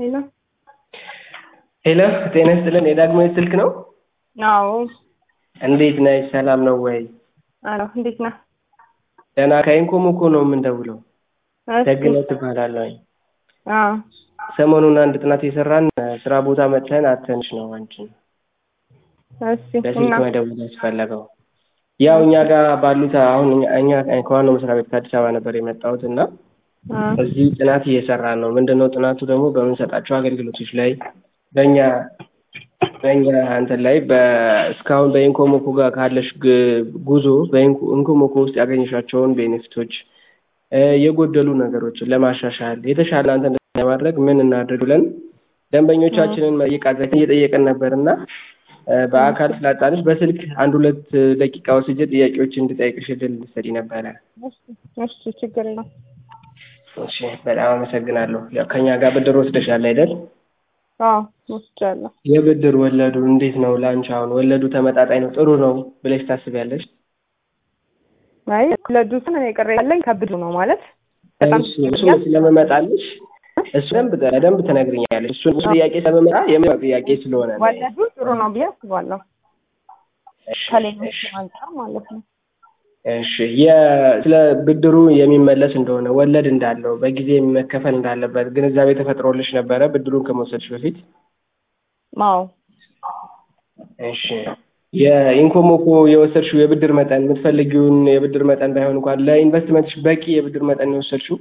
ሄሎ ሄሎ ጤና ይስጥልን የዳግማዊ ስልክ ነው? አዎ እንዴት ነሽ? ሰላም ነው ወይ? አሎ እንዴት ነህ? ደህና ከኢንኮሞኮ ነው የምንደውለው። እሺ ደግነት እባላለሁኝ። አዎ ሰሞኑን አንድ ጥናት የሰራን ስራ ቦታ መጥተን አተንሽ ነው አንቺን እሺ በስልክ እና መደወል ያስፈለገው። ያው እኛ ጋር ባሉት አሁን እኛ ከዋናው መስሪያ ቤት ከአዲስ አበባ ነበር የመጣሁት እና አ እዚህ ጥናት እየሰራን ነው። ምንድነው ጥናቱ ደግሞ በምንሰጣቸው አገልግሎቶች ላይ በእኛ በእኛ እንትን ላይ እስካሁን በኢንኮሞኮ ጋር ካለሽ ግ- ጉዞ በኢንኮሞኮ ውስጥ ያገኘሻቸውን ቤኔፊቶች እ የጎደሉ ነገሮችን ለማሻሻል የተሻለ አንተን ለማድረግ ምን እናድርግ ብለን ደንበኞቻችንን መጠየቃችን እየጠየቅን ነበር እና እ በአካል ስላጣንሽ በስልክ አንድ ሁለት ደቂቃ ወስጄ ጥያቄዎች እንድጠይቅሽ እድል ልትሰጪ ነበረ። እሺ እሺ ችግር የለውም። እሺ በጣም አመሰግናለሁ። ያው ከኛ ጋር ብድር ወስደሻል አይደል? አዎ ወስጃለሁ። የብድር ወለዱ እንዴት ነው ለአንቺ? አሁን ወለዱ ተመጣጣኝ ነው ጥሩ ነው ብለሽ ታስቢያለሽ? አይ ለዱስን እኔ ቅሬታ ያለኝ ከብዱ ነው ማለት በጣም እሱ እሱ ስለምመጣልሽ እሱ በደንብ በደንብ ትነግሪኛለሽ። እሱን እሱ ጥያቄ ስለምመጣ የምን ጥያቄ ስለሆነ ነው። ወለዱ ጥሩ ነው ብዬ አስባለሁ እሺ፣ ከሌሎች እሺ፣ አንጻር ማለት ነው። እሺ። የ- ስለ ብድሩ የሚመለስ እንደሆነ ወለድ እንዳለው በጊዜ መከፈል እንዳለበት ግንዛቤ ተፈጥሮልሽ ነበረ ብድሩን ከመውሰድሽ በፊት? አዎ እሺ የኢንኮሞኮ የወሰድሽው የብድር መጠን የምትፈልጊውን የብድር መጠን ባይሆን እንኳን ለኢንቨስትመንትሽ በቂ የብድር መጠን ነው የወሰድሽው?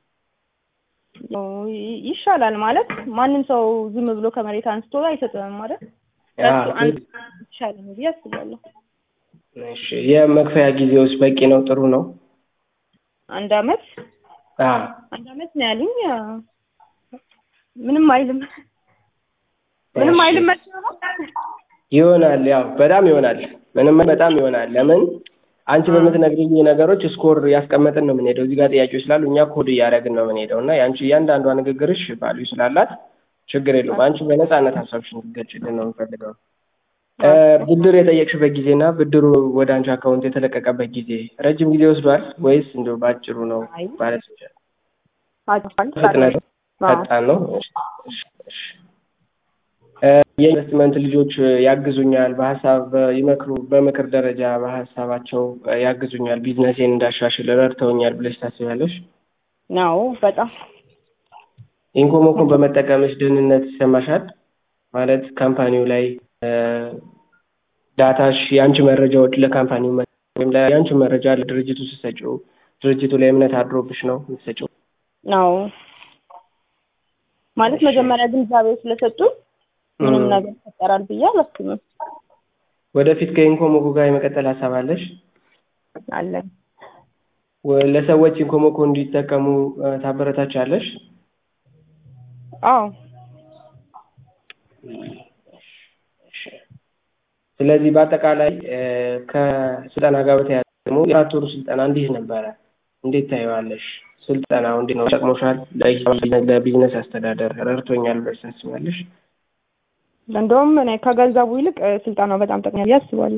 ይ- ይሻላል ማለት ማንም ሰው ዝም ብሎ ከመሬት አንስቶ አይሰጥም ማለት አዎ። ከሱ አንድ ይሻላል ነው ብዬ አስባለሁ። እሺ የመክፈያ ጊዜውስ በቂ ነው? ጥሩ ነው? አንድ አመት አዎ። አንድ አመት ነው ያሉኝ። አ፣ ምንም አይልም ምንም እሺ። አይልም መቼ ነው? ይሆናል ያው በጣም ይሆናል። ምንም በጣም ይሆናል። ለምን አንቺ በምትነግሪኝ ነገሮች ስኮር ያስቀመጥን ነው የምንሄደው። እዚህ ጋር ጥያቄዎች ስላሉ እኛ ኮድ እያደረግን ነው የምንሄደው እና የአንቺ እያንዳንዷ ንግግርሽ ቫልዩ ስላላት ችግር የለውም። አንቺ በነፃነት ሀሳብሽን እንድትገልጪልን ነው የምፈልገው። እ ብድር የጠየቅሽበት ጊዜና ብድሩ ወደ አንቺ አካውንት የተለቀቀበት ጊዜ ረጅም ጊዜ ወስዷል ወይስ እንደው በአጭሩ ነው አይ ማለት ይቻላል? አጭፋል ፍጥነት ፈጣን ነው። እሺ፣ እሺ፣ እሺ። እ የኢንቨስትመንት ልጆች ያግዙኛል፣ በሀሳብ ይመክሩ፣ በምክር ደረጃ በሀሳባቸው ያግዙኛል፣ ቢዝነሴን እንዳሻሽል ረድተውኛል ብለሽ ታስቢያለሽ? ነው በጣም ኢንኮሞኮን በመጠቀምሽ ደህንነት ይሰማሻል? ማለት ካምፓኒው ላይ እ ዳታሽ የአንቺ መረጃዎች ለካምፓኒው መ- ወይም ላይ የአንቺ መረጃ ለድርጅቱ ስትሰጪው ድርጅቱ ላይ እምነት አድሮብሽ ነው የምትሰጪው? ነው ማለት እሺ። መጀመሪያ ግንዛቤ ስለሰጡ ምንም ም። ነገር ይፈጠራል ብዬ አላስብም። ወደፊት ከኢንኮሞኮ ጋር የመቀጠል ሀሳብ አለሽ? አለን ወ- ለሰዎች ኢንኮሞኮ እንዲጠቀሙ እ ታበረታቻለሽ? አዎ ስለዚህ በአጠቃላይ እ ከስልጠና ጋር በተያያዘ ደግሞ የአራት ወሩ ስልጠና እንዴት ነበረ? እንዴት ታየዋለሽ? ስልጠናው እንዴት ነው? ጠቅሞሻል? ለሂሳብ ለቢዝነስ አስተዳደር ረድቶኛል ብለሽ ታስቢያለሽ? እንደውም እኔ ከገንዘቡ ይልቅ እ ስልጠናው በጣም ጠቅሞኛል ብዬ አስባለሁ።